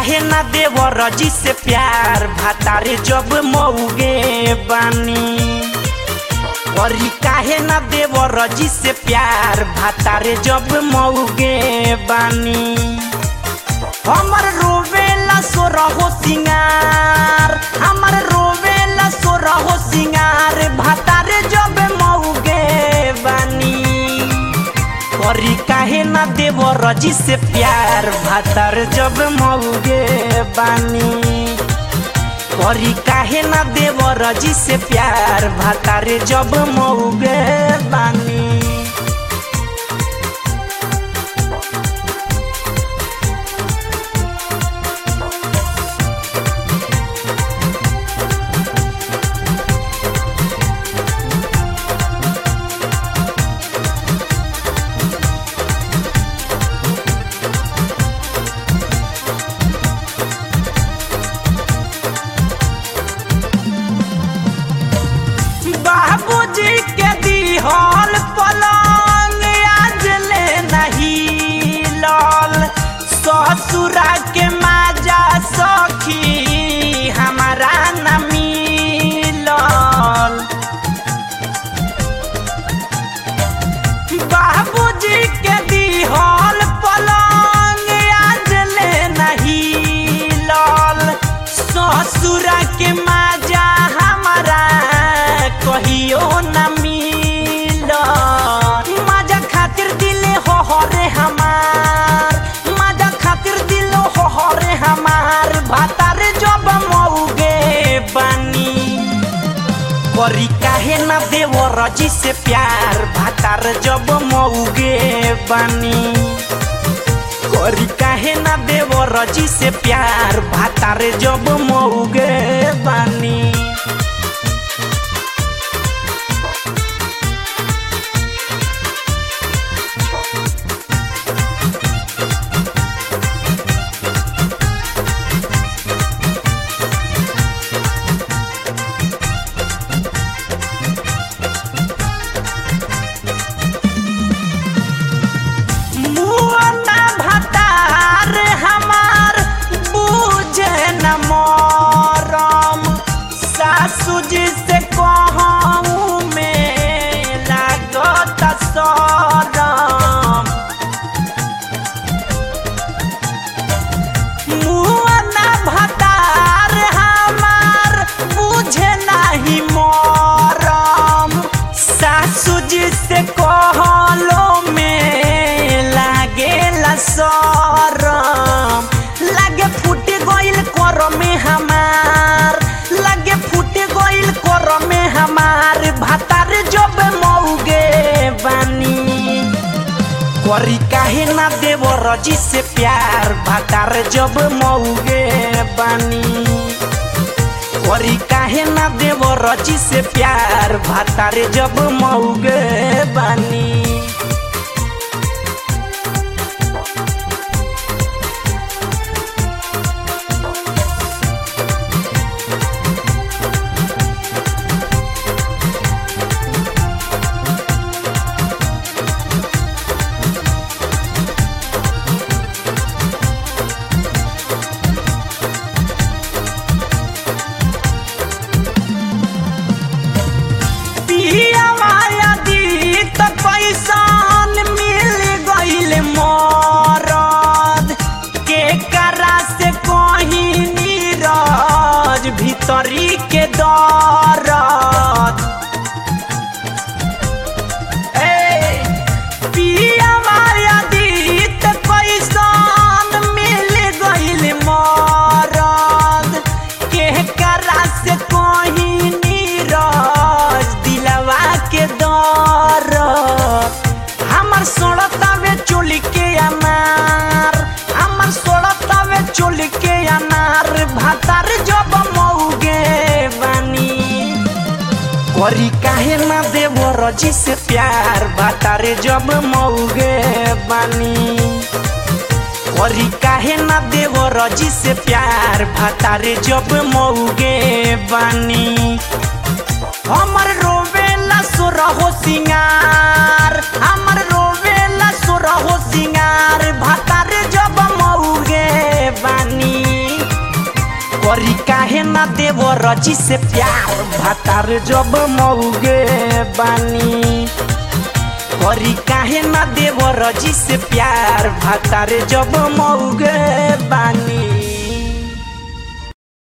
काहे ना देवर जी से प्यार भातारे जब मऊगे बानी करी काहे ना देवर जी से प्यार भातारे जब मऊगे बानी हमर रोवेला सो रहो सिंगार हमर रोवेला सो रहो सिंगार भातारे जब मऊगे बानी करी काहे ना देवर जी से प्यार भातार जब मऊगे बानी करी काहे ना देवर जी से प्यार भातारे जब मऊगे बानी बाबूजी के दिहल पलंग आज ले नहीं लल ससुरा के माजा सखी हमारा न मिलल बाबूजी के दिहल पलंग आज ले नहीं लल ससुरा के माजा हमारा कहियो न मिल माजा खातिर दिले हो हरे हमार माजा खातिर दिल हो हरे हमार भातारे जब मऊगे बानी करी काहे ना देवर जी से प्यार भातार जब मऊगे बानी करी काहे ना देवर जी से प्यार भातार जब मऊगे बानी मुअना भतार हमार बुझे न मरम सासू जी से कहूँ में लागत सरम मुअना भतार हमार बुझे नहीं मरम सासू जी से कहलो में लागेला सरम लागे फूट गइल कर में हमार लागे फूट गइल कर में हमार भातार जब मऊगे बानी करी काहे ना देवर जी से प्यार भातार जब मऊगे बानी करी काहे ना देवर जी से प्यार भातार जब मऊगे बानी पिया माया दी त पैसान मिल गइल मरद के करा से कहीं नीरज भीतरी के दरद ए, पिया माया दी त पैसान मिल गइल मरद के करा से कहीं नीरज दिलवा के दर हमर सोड़तावे चोली के अनार हमर सोड़तावे चोली के अनार भातार जब मऊगे बानी करी काहे ना देवर जी से प्यार भातारे जब मऊगे बानी करी काहे ना देवर जी से प्यार भातारे जब मऊगे बानी हमर रोवेला सो रहो सिंगार हमर रोवेला सो रहो सिंगार भातारे जब मऊगे बानी ना देवो रजी से प्यार भातार जब मौगे बानी करी काहे ना देवो रजी से प्यार भातार जब मौगे बानी